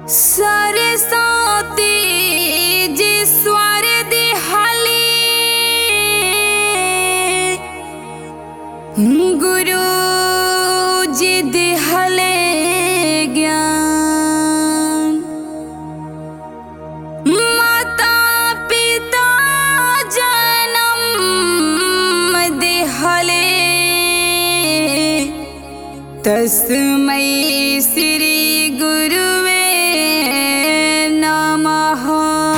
सरस्वती जी स्वर दिहली गुरु जी दिहले ज्ञान माता पिता जन्म दिहले तस्मै श्री गुरुवे नमः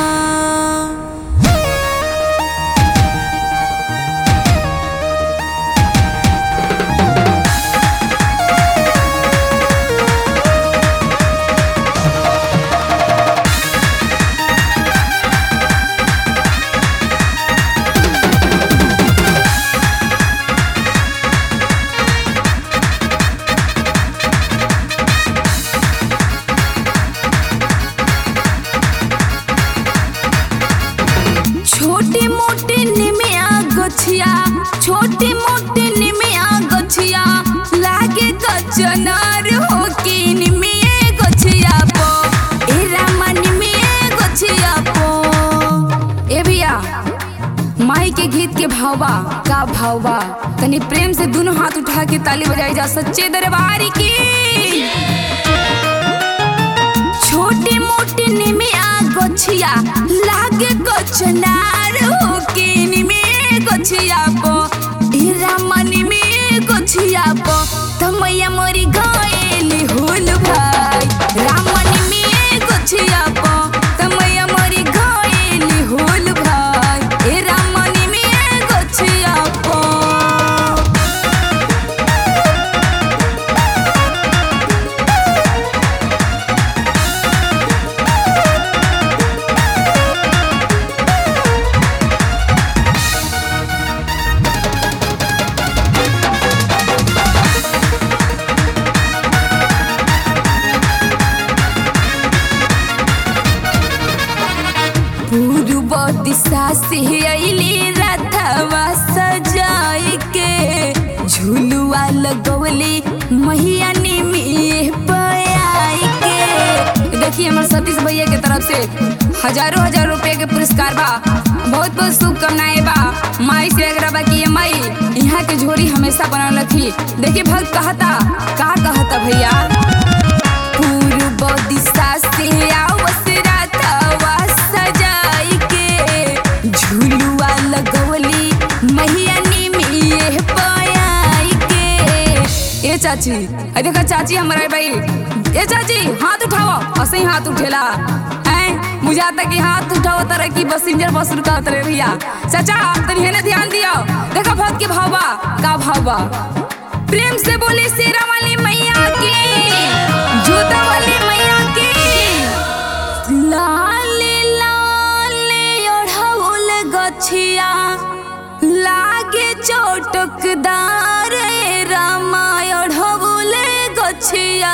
छोटी मोटी निमिया गछिया छोटी मोटी निमिया गछिया लागे गजनार हो की निमिये गछिया पो ए रामा निमिये गछिया पो ए भैया माई के गीत के भावबा का भावबा तनी प्रेम से दोनों हाथ उठा के ताली बजाई जा सच्चे दरबार की छोटी मोटी निमिया गछिया लागे गछनार हो के निमिये गछिया पो ए रामा निमिये गछिया पो तमैया मोरी गएली होल भाई रामा निमिये गछिया पो तमैया मोरी गएली होल भाई ए रामा निमिये गछिया पो पूर्व दिशा से अली रथवा सजाई के झुलुआ लगवली मैया निमिये पयाई के देखिए हमारे सतीश भैया के तरफ से हजारों हजार रुपए के पुरस्कार बा बहुत बहुत शुभकामनाएं बा माई से अगर बा कि ये माई यहाँ के झोरी हमेशा बनल रखी देखिए भक्त कहता का कहता भैया पूर्व दिशा से आवस रातवा सजाई के झुलुआ लगवली मैया निमिये पयाई के ए चाची अरे देखा चाची हमारा भाई ए चाची हाथ उठाओ ऐसे ही हाथ उठेला हैं मुझे आता कि हाथ उठाओ तरह की बस इंजन बस रुका उतरे भैया चाचा तनी हेने ध्यान दियो देखा भक्त के भाव बा का भाव बा प्रेम से बोले शेरा वाली मैया की जूता वाली मैया की लाल लाल ओढ़ौल गछिया लागे चोटकदार ए रामा ओढ़ौल गछिया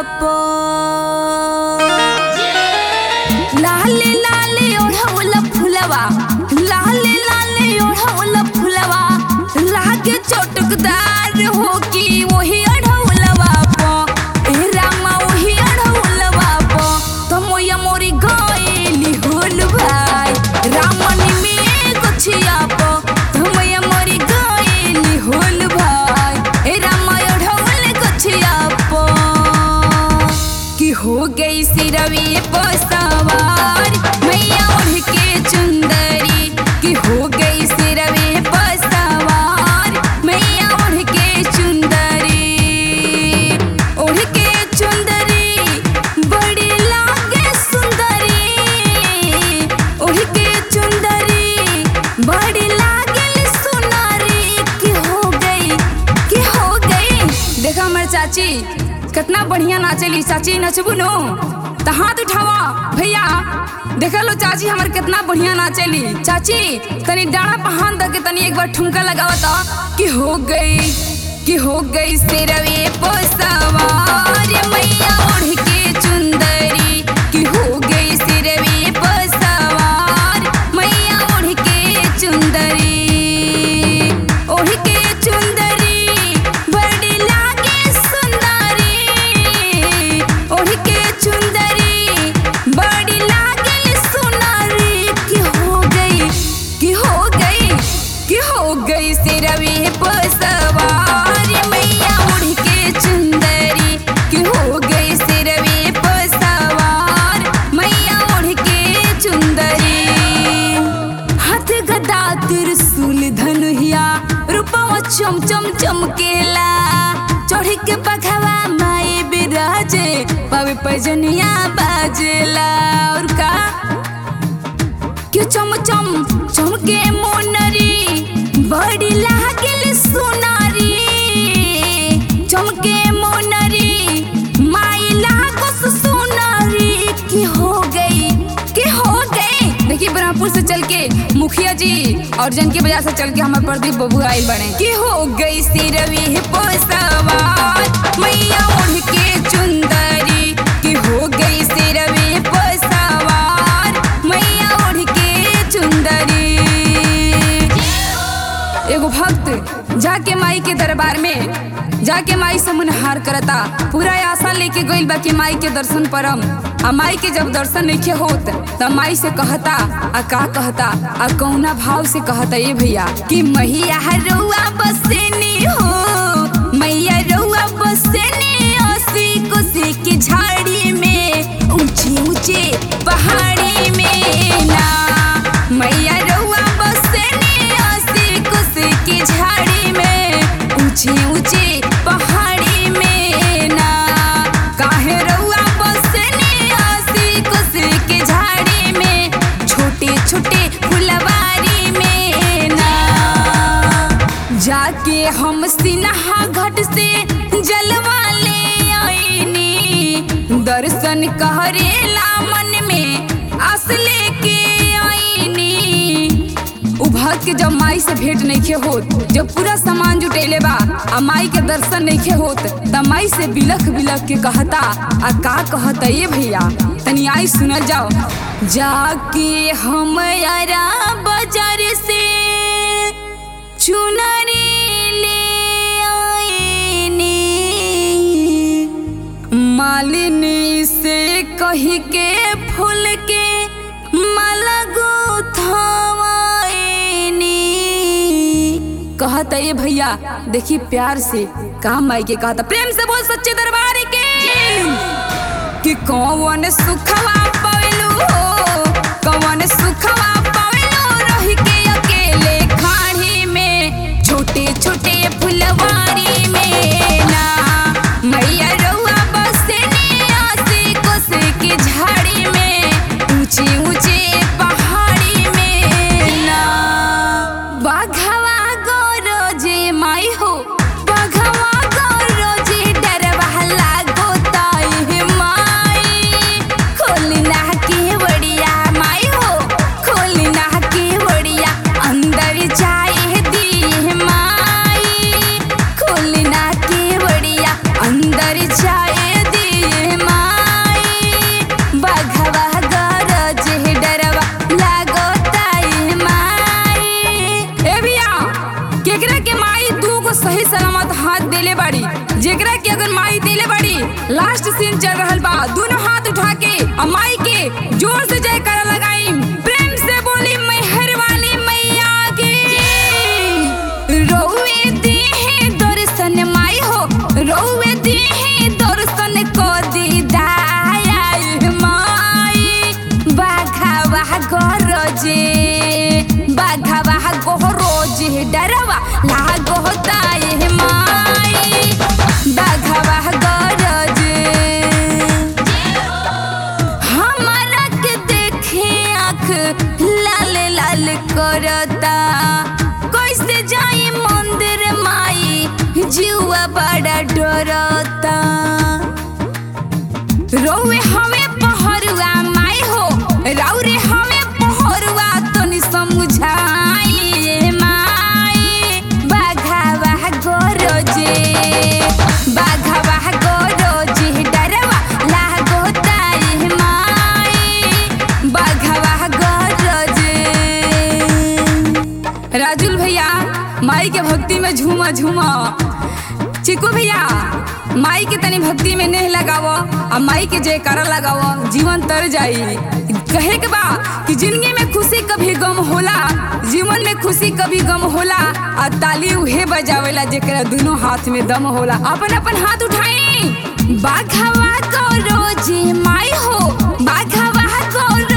पर लाल लाल ओढ़ौल फुलवा लाल लाल ओढ़ौल फुलवा लागे चोटकदार हो की वही अढ़ौलवा पो ए रामा वही अढ़ौलवा पो तमोया मोरी गएली होल भाई रामनी में गछिया पो तमोया मोरी गएली होल भाई ए रामा अढ़ौल गछिया पो कि हो गई सिरवी पसवार मैया उड़ के चुंदरी कि हो गई सिरवी पसवार मैया उड़ के चुंदरी उड़ के चुंदरी बड़ी लागे सुंदरी उड़ के चुंदरी बड़ी लागे सुनारी कि हो गई कि हो गई देखा हमारे चाची कितना बढ़िया नाचेली चाची नचबू नो तो हाथ उठावा भैया देखा लो चाची हमार कितना बढ़िया नाचेली चाची तनी डाढ़ा पहान दे के तनी एक बार ठुमका लगावा तो कि हो गई कि हो गई सिरवे पोसवार मैया ओढ़ के चुंदरी कि हो गई सिरवे पोसवार मैया ओढ़ के चुंदरी ओढ़ के चुंदरी बड़ी लागे सुंदरी ओढ़ के चुंदरी चम चम चमकेला चढ़ी के पखवा माई बिराजे पावे पैजनिया बाजेला और का क्यों चम चम चमके मोनरी बड़ी लागल सुनारी चमके मोनरी माई लागस सुनारी की हो गई की हो गई देखिए ब्रह्मपुर से चल के मुखिया जी और जन के बाजार से चल के हमारे प्रदीप बबू आइल बने की हो गई सिरवी पोसवार मैया उड़ के चुंदरी की हो गई सिरवी पोसवार मैया उड़ के चुंदरी एगो भक्त जाके माई के दरबार में जाके माई से मुनहार करता पूरा आशा लेके गइल बा कि माई के दर्शन परम आ माई के जब दर्शन नहीं होत त माई से कहता आ का कहता आ कौना भाव से कहता ये भैया कि मैया रउआ बसेनी हो मैया रउआ बसेनी ओसी कुसी की झाड़ी में ऊंचे ऊंचे पहाड़ी में ना मैया रउआ बसेनी ओसी कुसी की झाड़ी में ऊंचे ऊंचे पहाड़ी में ना काहे रउआ बसेनी ओसी कुसी की झाड़ी में छोटे छोटे फुलवारी में ना जाके हम सिन्हा घाट से जलवा ले आईनी दर्शन कहरेला मन में आस लेके आईनी उ भक्त के जब माई से भेंट नइखे होत जब पूरा सामान जुटेले बा आ माई के दर्शन नइखे होत त माई से बिलख बिलख के कहता आ का कहता ये भैया तनी आई सुनल जाओ जाके हम यारा बाजार से चुनरी ले आईनी मालिनी से कही के फूल के माला गुथवाईनी कहता ये भैया देखी प्यार से काम माई के कहता प्रेम से बोल सच्चे दरबार के कि कौन सुखवा पवेलू हो कौन सुखवा पवेलू रही के अकेले खाड़ी में छोटे छोटे फुलवारी में ना मैया रउआ बसेनी आसे कोसे के झाड़ी में ऊंचे ऊंचे पहाड़ी में ना बाघवा गौरोजे माई हो बाघवा गौरोजे डरवा लागो ताई माई खोलना के बड़िया माई हो खोलना के बड़िया अंदर जाए दी माई खोलना के बड़िया अंदर जाए दी माई बाघवा गौरोजे डरवा लागो ताई माई ए भैया केकरा के माई दू को सही सलामत हाथ देले बाड़ी जेकरा के अगर माई देले बाड़ी लास्ट सीन चल रहल बा दोनों हाथ उठा के और माई के जोर से जयकारा लगाई प्रेम से बोली मेहर वाली मैया की रोवे देहे दर्शन माई हो रोवे देहे दर्शन को दीदाया माई बाघावा गरजे बाघावा गरजे डरवा लागो ताए माई बाघावा गरजे हमरा के देखे आँख लाल लाल करता कैसे जाई मंदिर माई जीवा बड़ा डरता रोवे हमें पहरुआ माई हो राउरे हमें पहरुआ तनी समझाई माई बाघावा गरजे बाघावा गरजे डरवा लागो ताई माई बाघावा गरजे राजुल भैया माई के भक्ति में झूमा झूमा चिकू भैया माई के तनी भक्ति में नेह लगावो आ माई के जयकारा लगावो जीवन तर जाई कहे के बा कि जिंदगी में खुशी कभी गम होला जीवन में खुशी कभी गम होला आ ताली उहे बजावेला जेकरा दोनों हाथ में दम होला अपन अपन हाथ उठाई बाघावा को रोजे माई हो बाघावा को